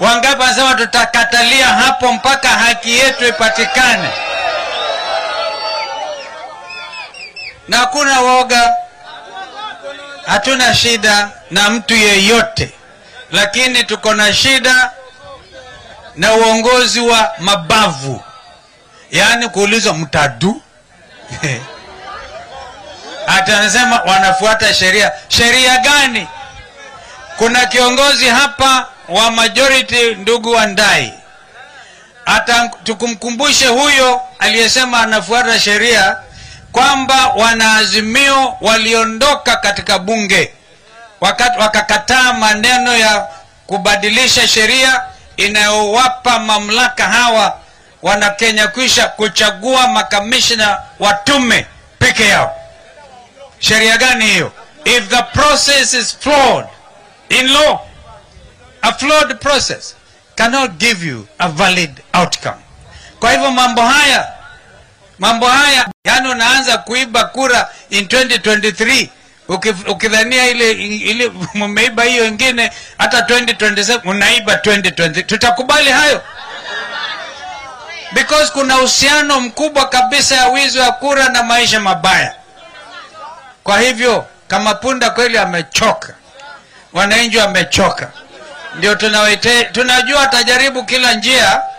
Wangapi wanasema tutakatalia hapo mpaka haki yetu ipatikane? Na hakuna woga, hatuna shida na mtu yeyote, lakini tuko na shida na uongozi wa mabavu, yaani kuulizwa mtadu hata anasema wanafuata sheria. Sheria gani? Kuna kiongozi hapa wa majority, ndugu Wandai, hata tukumkumbushe huyo aliyesema anafuata sheria kwamba wanaazimio waliondoka katika bunge wakati wakakataa maneno ya kubadilisha sheria inayowapa mamlaka hawa wana Kenya kwisha kuchagua makamishna wa tume peke yao. Sheria gani hiyo? If the process is flawed in law, a flawed process cannot give you a valid outcome. Kwa hivyo mambo haya mambo haya, yani unaanza kuiba kura in 2023 ukif- ukidhania ile ile mumeiba hiyo ingine, hata 2027 unaiba 2020. Tutakubali hayo? Because kuna uhusiano mkubwa kabisa ya wizi wa kura na maisha mabaya. Kwa hivyo kama punda kweli amechoka, wananchi wamechoka, ndio tunawaite, tunajua atajaribu kila njia